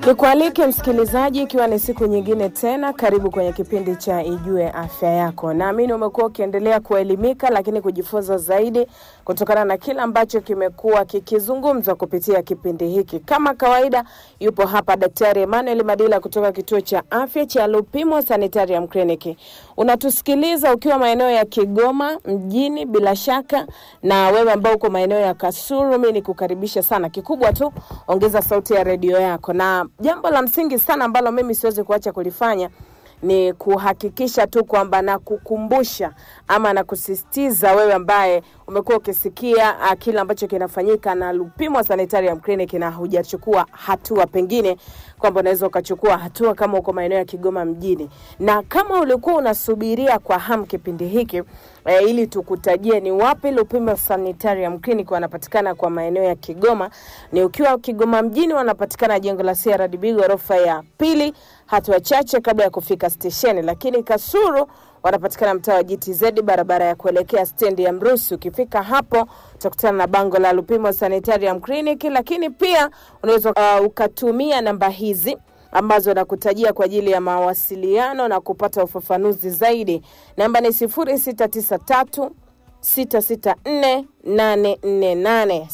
Nikualike msikilizaji, ikiwa ni siku nyingine tena, karibu kwenye kipindi cha Ijue Afya Yako. Naamini umekuwa ukiendelea kuelimika, lakini kujifunza zaidi kutokana na kile ambacho kimekuwa kikizungumzwa kupitia kipindi hiki. Kama kawaida, yupo hapa Daktari Emmanuel Madila kutoka kituo cha afya cha Lupimo Sanitarium Clinic. Unatusikiliza ukiwa maeneo ya Kigoma mjini, bila shaka, na wewe ambao uko maeneo ya Kasulu, mimi nikukaribisha sana. Kikubwa tu ongeza sauti ya redio yako, na jambo la msingi sana ambalo mimi siwezi kuacha kulifanya ni kuhakikisha tu kwamba na kukumbusha ama na kusisitiza wewe ambaye umekuwa ukisikia uh, kile ambacho kinafanyika na Lupimo Sanitarium Clinic na hujachukua hatua, pengine kwamba unaweza ukachukua hatua kama uko maeneo ya Kigoma mjini, na kama ulikuwa unasubiria kwa hamu kipindi hiki eh, ili tukutajie ni wapi Lupimo Sanitarium Clinic wanapatikana kwa maeneo ya Kigoma, ni ukiwa Kigoma mjini wanapatikana jengo la CRDB ghorofa ya pili, hatua chache kabla ya kufika stesheni, lakini Kasuru wanapatikana mtaa wa GTZ barabara ya kuelekea stendi ya Mrusi. Ukifika hapo utakutana na bango la Lupimo Sanitarium Clinic, lakini pia unaweza uh, ukatumia namba hizi ambazo nakutajia kwa ajili ya mawasiliano na kupata ufafanuzi zaidi. Namba ni 0693 664 848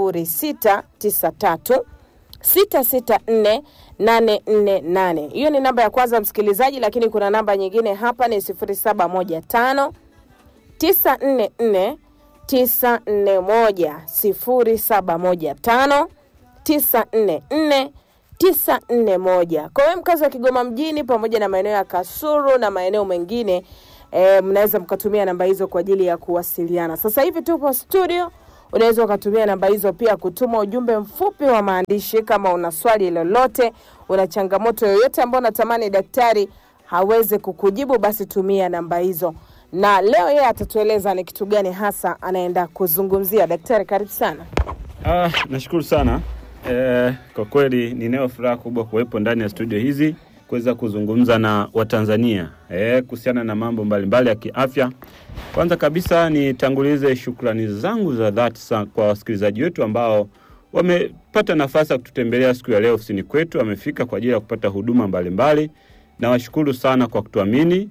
0693 664 848. Hiyo ni namba ya kwanza msikilizaji, lakini kuna namba nyingine hapa ni 0715 944 941 0715 944 941. Kwa hiyo mkazi wa Kigoma mjini pamoja na maeneo ya Kasulu na maeneo mengine e, mnaweza mkatumia namba hizo kwa ajili ya kuwasiliana. Sasa hivi tupo studio unaweza ukatumia namba hizo pia kutuma ujumbe mfupi wa maandishi kama una swali lolote, una changamoto yoyote ambayo unatamani daktari haweze kukujibu, basi tumia namba hizo. Na leo yeye atatueleza ni kitu gani hasa anaenda kuzungumzia. Daktari, karibu sana. Ah, nashukuru sana eh, kwa kweli ninayo furaha kubwa kuwepo ndani ya studio hizi kuweza kuzungumza na Watanzania eh, kuhusiana na mambo mbalimbali ya kiafya. Kwanza kabisa nitangulize shukrani zangu za dhati sana kwa wasikilizaji wetu ambao wamepata nafasi ya kututembelea siku ya leo ofisini kwetu, wamefika kwa ajili ya kupata huduma mbalimbali. Nawashukuru sana kwa kutuamini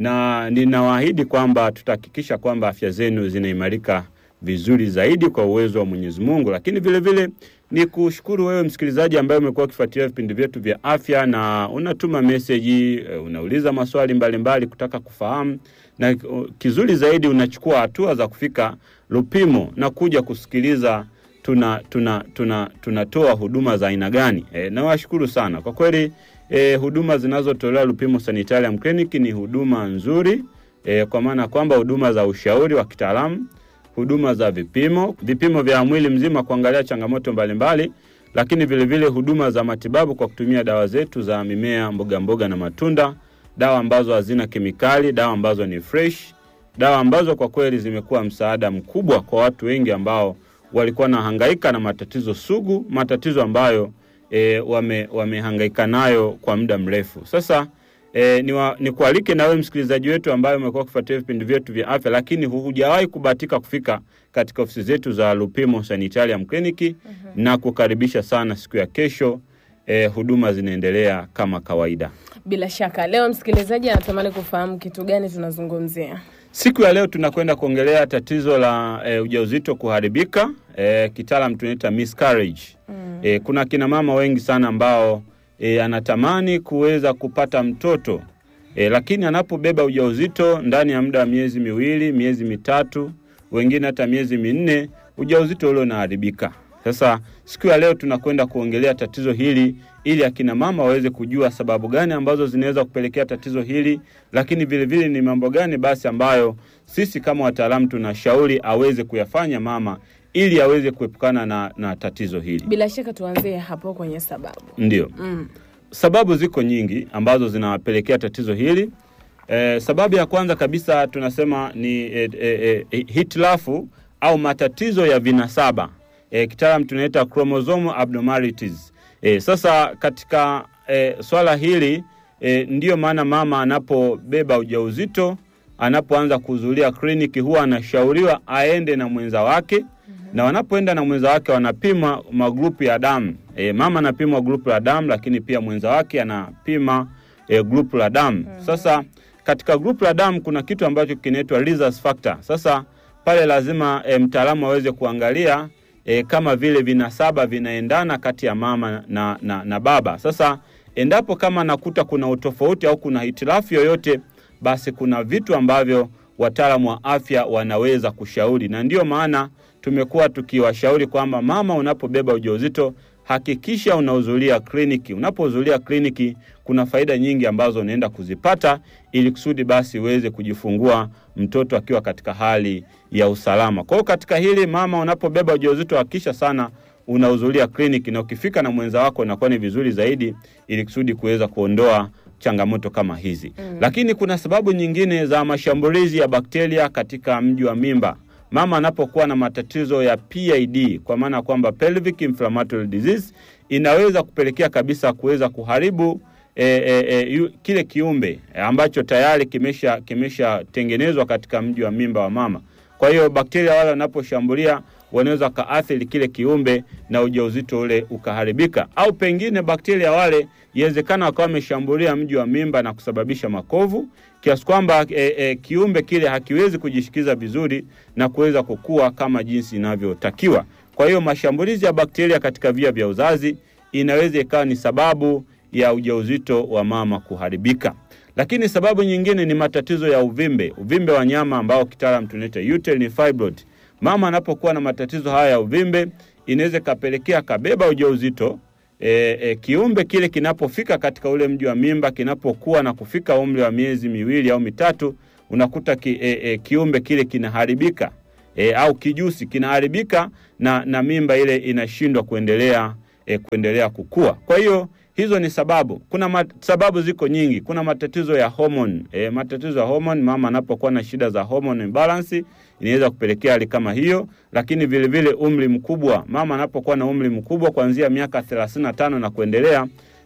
na ninawaahidi kwamba tutahakikisha kwamba afya zenu zinaimarika vizuri zaidi kwa uwezo wa Mwenyezi Mungu. Lakini vile vile ni kushukuru wewe msikilizaji ambaye umekuwa ukifuatilia vipindi vyetu vya afya na unatuma meseji, unauliza maswali mbalimbali mbali kutaka kufahamu, na kizuri zaidi unachukua hatua za kufika Lupimo na kuja kusikiliza tuna tuna tuna tunatoa huduma za aina gani. E, nawashukuru sana kwa kweli. E, huduma zinazotolewa Lupimo Sanitarium Clinic ni huduma nzuri e, kwa maana kwamba huduma za ushauri wa kitaalamu huduma za vipimo, vipimo vya mwili mzima kuangalia changamoto mbalimbali mbali, lakini vilevile vile huduma za matibabu kwa kutumia dawa zetu za mimea, mboga mboga na matunda, dawa ambazo hazina kemikali, dawa ambazo ni fresh, dawa ambazo kwa kweli zimekuwa msaada mkubwa kwa watu wengi ambao walikuwa nahangaika na matatizo sugu, matatizo ambayo e, wame, wamehangaika nayo kwa muda mrefu sasa. E, ni, wa, ni kualike na wewe msikilizaji wetu ambaye umekuwa ukifuatilia vipindi vyetu vya afya, lakini hujawahi kubahatika kufika katika ofisi zetu za Lupimo Sanitarium Clinic uh-huh. na kukaribisha sana siku ya kesho. E, huduma zinaendelea kama kawaida. Bila shaka leo msikilizaji anatamani kufahamu kitu gani tunazungumzia. Siku ya leo tunakwenda kuongelea tatizo la e, ujauzito kuharibika, e, kitaalam tunaita miscarriage. Mm. E, kuna kina mama wengi sana ambao E, anatamani kuweza kupata mtoto e, lakini anapobeba ujauzito ndani ya muda wa miezi miwili, miezi mitatu, wengine hata miezi minne, ujauzito ule unaharibika. Sasa siku ya leo tunakwenda kuongelea tatizo hili ili akina mama waweze kujua sababu gani ambazo zinaweza kupelekea tatizo hili, lakini vilevile vile ni mambo gani basi ambayo sisi kama wataalamu tunashauri aweze kuyafanya mama ili aweze kuepukana na, na tatizo hili. Bila shaka tuanzie hapo kwenye sababu. Ndio. Mm. Sababu ziko nyingi ambazo zinawapelekea tatizo hili. Eh, sababu ya kwanza kabisa tunasema ni eh, eh, eh, hitilafu au matatizo ya vinasaba. Eh, kitaalam tunaita chromosome abnormalities. Eh, sasa katika eh, swala hili eh, ndiyo maana mama anapobeba ujauzito anapoanza kuhudhuria kliniki huwa anashauriwa aende na mwenza wake na wanapoenda na mwenza wake wanapima magrupu ya damu. E, mama anapima grupu la damu, lakini pia mwenza wake anapima e, grupu la damu. Sasa katika grupu la damu kuna kitu ambacho kinaitwa rhesus factor. Sasa pale lazima e, mtaalamu aweze kuangalia e, kama vile vinasaba vinaendana kati ya mama na, na, na baba. Sasa endapo kama nakuta kuna utofauti au kuna hitilafu yoyote, basi kuna vitu ambavyo wataalamu wa afya wanaweza kushauri, na ndiyo maana tumekuwa tukiwashauri kwamba mama, unapobeba ujauzito hakikisha unahudhuria kliniki. Unapohudhuria kliniki, kuna faida nyingi ambazo unaenda kuzipata ili kusudi basi uweze kujifungua mtoto akiwa katika hali ya usalama. Kwa hiyo katika hili mama, unapobeba ujauzito hakikisha sana unahudhuria kliniki, na ukifika na mwenza wako inakuwa ni vizuri zaidi, ili kusudi kuweza kuondoa changamoto kama hizi mm. Lakini kuna sababu nyingine za mashambulizi ya bakteria katika mji wa mimba mama anapokuwa na matatizo ya PID kwa maana kwamba pelvic inflammatory disease inaweza kupelekea kabisa kuweza kuharibu e, e, e, yu, kile kiumbe e, ambacho tayari kimesha kimeshatengenezwa katika mji wa mimba wa mama. Kwa hiyo bakteria wale wanaposhambulia wanaweza kaathiri kile kiumbe na ujauzito ule ukaharibika, au pengine bakteria wale iwezekana wakawa wameshambulia mji wa mimba na kusababisha makovu kiasi kwamba e, e, kiumbe kile hakiwezi kujishikiza vizuri na kuweza kukua kama jinsi inavyotakiwa. Kwa hiyo mashambulizi ya bakteria katika via vya uzazi inaweza ikawa ni sababu ya ujauzito wa mama kuharibika. Lakini sababu nyingine ni matatizo ya uvimbe, uvimbe wa nyama ambao kitaalam tunaita uterine fibroid. Mama anapokuwa na matatizo haya ya uvimbe, inaweza ikapelekea kabeba ujauzito e, e, kiumbe kile kinapofika katika ule mji wa mimba, kinapokuwa na kufika umri wa miezi miwili au mitatu, unakuta ki, e, e, kiumbe kile kinaharibika e, au kijusi kinaharibika na, na mimba ile inashindwa kuendelea e, kuendelea kukua. Kwa hiyo hizo ni sababu. Kuna mat, sababu ziko nyingi. Kuna matatizo ya hormone e, matatizo ya hormone. Mama anapokuwa na shida za hormone imbalance inaweza kupelekea hali kama hiyo, lakini vile vile umri mkubwa. Mama anapokuwa na umri mkubwa kuanzia miaka 35 na kuendelea,